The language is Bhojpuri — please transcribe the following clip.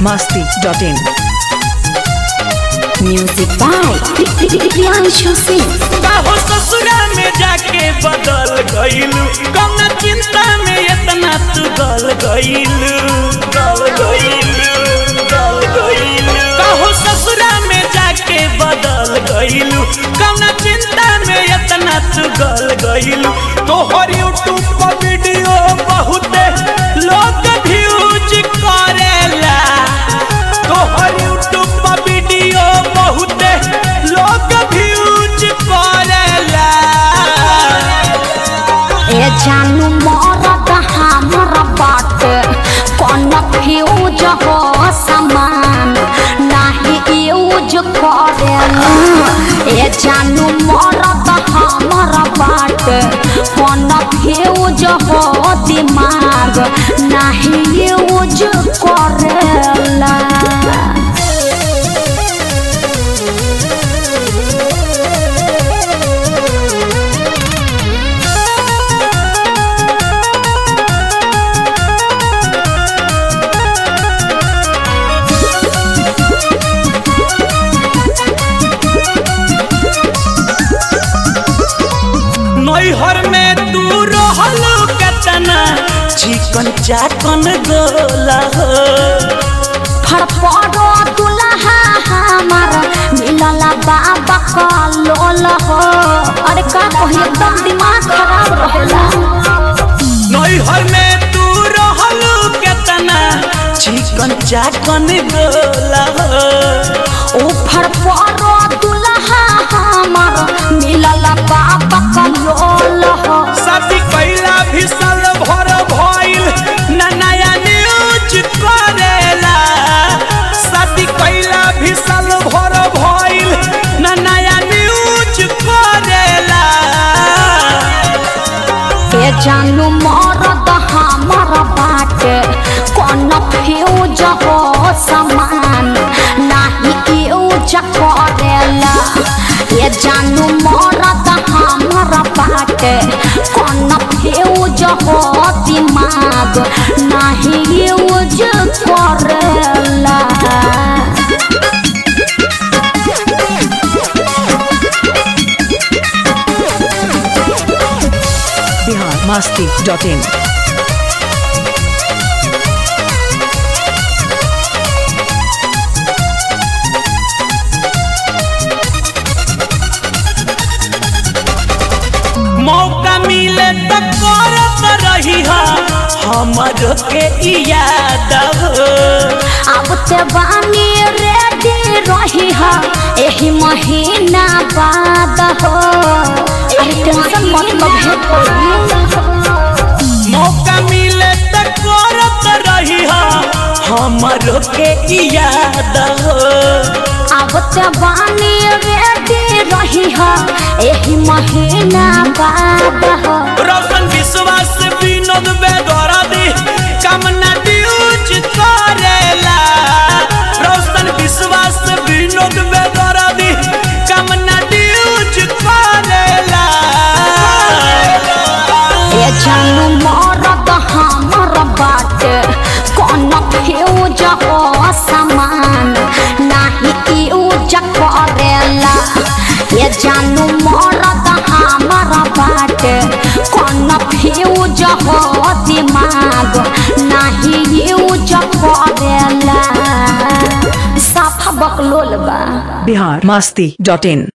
masti.in. Music by Priyanshu Singh. बाहो ससुरा में जाके बदल गईलू कम चिंता में इतना तू गल गईलू गल गईलू गल गईलू बाहो ससुरा में जाके बदल गईलू कम चिंता में इतना तू गल गईलू तोहर यूट्यूब पर वीडियो बहुत लोग व्यूज करेला तोहर यूट्यूब पर वीडियो बहुत लोग व्यूज करेला ए जानू मरद हमर बाटे कौन फ्यूज हो समान नाही यूज करेला ए जानू मरद हमर बाटे कौन फ्यूज हो दिमाग नाही यूज करेला नैहर में तू रहल केतना चिकन चाकन गोला हो फड़फड़ो दुल्हा हमार मिलल बाबा का लोल हो अरे का कही एकदम दिमाग खराब रहेला नैहर में तू रहल केतना चिकन चाकन गोला हो ओ फड़फड़ो दुल्हा हमार मिलल बाबा का लोल हो शादी कैला भी साल भर भइल ना नया न्यूज करेला शादी कैला भी साल भर भइल ना नया न्यूज करेला ए जानू मरद हमर बाटे कौन फ्यूज हो समान नाही यूज करेला ए जानू मरद हमर बाटे कौन फ्यूज हो दिमाग नाही यूज करेला Bihar masti.in. मौका मिले तो करत रही हा हमर के ई याद हो अब ते बानी रेडी रही हा एही महीना बाद हो अरे टेंशन मत लो भेट मौका मिले तो करत रही हा हमर के ई याद हो अब ते बानी रेडी रही हा एही महीना बाद हो रोशन विश्वास विनोद बेदरदी कामना ड्यूज करेला रोशन विश्वास विनोद बेदरदी कामना ड्यूज करेला ए जानू मरद हमर बाटे कौन फ्यूज हो समान नाही यूज करेला ए जानू मरद हमर बाटे कौन फ्यूज हो दिमाग नाही यूज करेला साफा बकलोल बा Bihar masti.in.